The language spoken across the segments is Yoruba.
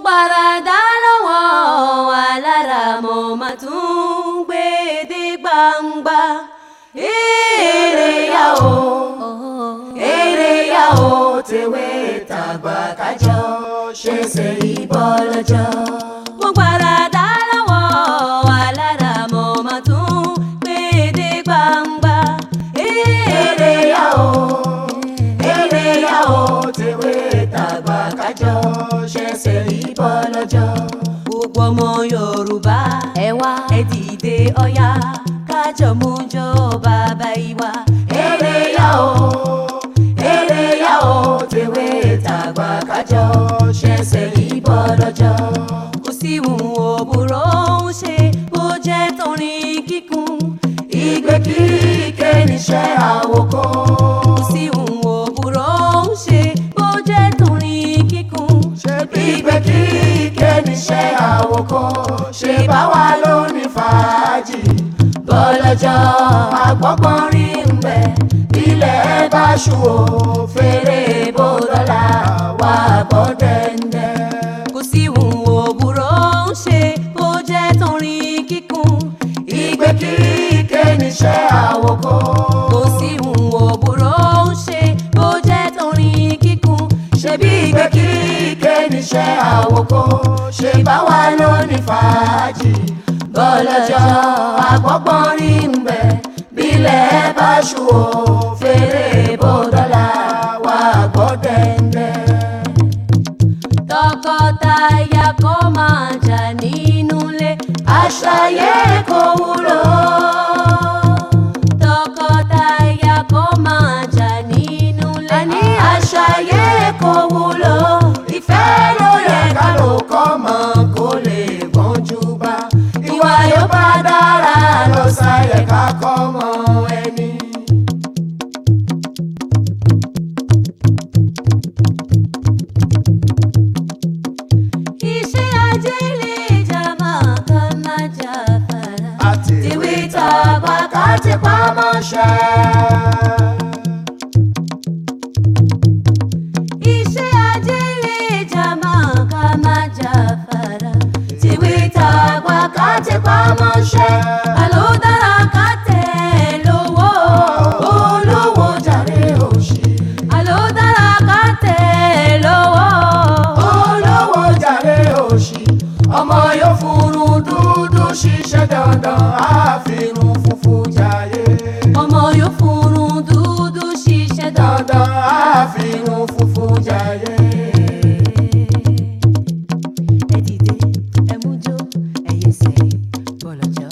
gbàràdá lọ́wọ́ alára mo máa tún gbé dé gbangba. èrè yá o èrè yá o tèwé tàgbà kájọ ṣe ṣe ìbọn lọ́jọ́. mo gbàràdá lọ́wọ́ alára mo máa tún gbé dé gbangba. èrè yá o èrè yá o tèwé tàgbà kájọ ṣẹ̀ṣẹ̀ ìbọn lọ́jọ́. gbogbo ọmọ yorùbá ẹ wá ẹ dìde ọ̀yá kájọ mú jọ bàbá ìwà. èrè yá o èrè yá o tèwé tàgbà kájọ ṣẹ̀ṣẹ̀ ìbọn lọ́jọ́. kò sí ìhùn òbúrò ń ṣe bó jẹ́ torin kíkún ìgbé kíkẹ́ níṣẹ́ àwòkọ́. kò sí ìhùn òbúrò ń ṣe bó jẹ́ torin kíkún ìgbé kíkẹ́ níṣẹ́ àwòkọ́. ṣe bá wa lóní fàájì bọ́lọ́jọ́ àgbọ̀gbọ́n rí ń bẹ̀ ilẹ̀ bá ṣù ó fèrè bó dọ́là wà gbọ́ dẹ́ndẹ́. kò sí ìhùn òbúrò ń ṣe bó jẹ́ torin kíkún ìgbé kíkẹ́ níṣẹ́ àwòkọ́. kò sí ìhùn òbúrò ń ṣe bó jẹ́ torin kíkún ṣebí ìgbé kíkẹ́ níṣẹ́ àwòkọ́. ṣe bá wa lóní fàájì bọ́lọ́jọ́ àgbọ̀gbọ́n rí ń bẹ̀ bílẹ̀ bá ṣù ó fèrè bó dọ́là wà gbọ́ dẹ́ndẹ́. tọkọtaya kó máa jà nínú ilé àṣàyè kò wúlò. tọkọtaya kó máa jà nínú ilé àní àṣàyè kò wúlò. ìfẹ́ ló yẹ ká ló kọ́ mọ́ kó lè gbọ́njú bá. ìwà yóò bá dára lọ sáyẹ ká kọ́ mọ́ ẹni. iṣẹ́ ajé lè jà máa ká má jà fara. àti ìwé tàgbà ká ti pamọ́ ṣe. iṣẹ́ ajé lè jà máa ká má jà fara. ìwé tàgbà ká ti pamọ́ ṣe. àló dára ká tẹ̀ lówó olówó jàre òṣì. àló dára ká tẹ̀ lówó olówó jàre òṣì ọmọ yóò furun dúdú ṣiṣẹ́ dandan àfihàn funfun jàyè ọmọ yóò furun dúdú ṣiṣẹ́ dandan. dandan àfihàn funfun jàyè. ẹ dìde ẹ mú jó ẹ yẹsẹ̀ bọ̀lọ̀jọ́.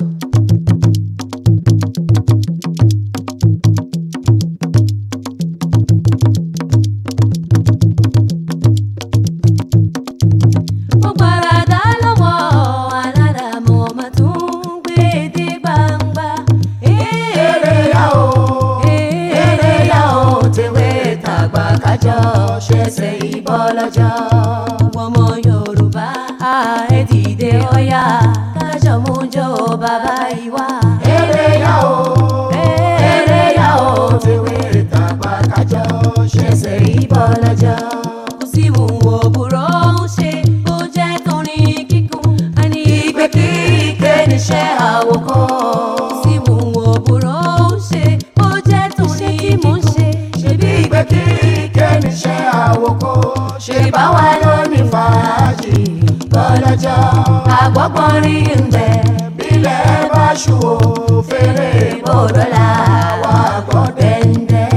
mo gbàràdá lọ́wọ́ alára mo máa tún gbé dé gbangba. èrè yá o èrè yá o tèwé tàgbà kájọ ṣẹ̀ṣẹ̀ ìbọn lọ́jọ́. Gbogbo ọmọ Yorùbá a ẹ dìde ọ̀yá kájọ mú jó bàbá ìwà. èrè yá o èrè yá o tèwé tàgbà kájọ ṣẹ̀ṣẹ̀ ìbọn lọ́jọ́. kò sí ìwò òbúrò ń ṣe ó jẹ́ torin kíkún. a ní ìgbé kíkẹ́ níṣẹ́ àwòkọ́. kò sí ìwò òbúrò ń ṣe ó jẹ́ torin kíkún. ṣebí ìgbé kíkẹ́ níṣẹ́ àwòkọ́. ṣe bá wa lóní fàájì bọ́lọ́jọ́. àgbọ̀gbọ̀n rí ń bẹ̀ bílẹ̀ bá ṣù ó fèrè bòdọ́là wà gbọ́ dẹ́ndẹ́.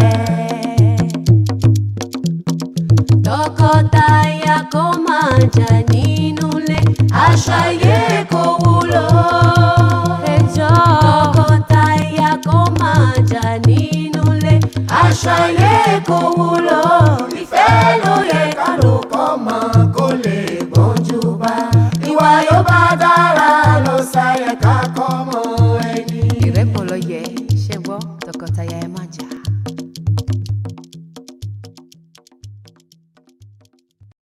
tọkọtaya kó máa jà nínú ilé àṣàyè kò wúlò. ẹjọ́ tọkọtaya kó máa jà nínú ilé àṣàyè kò wúlò ìfẹ́ ló yẹ ká ló kọ́ mọ́ kó lè gbọ́njú bá. ìwà yóò bá dára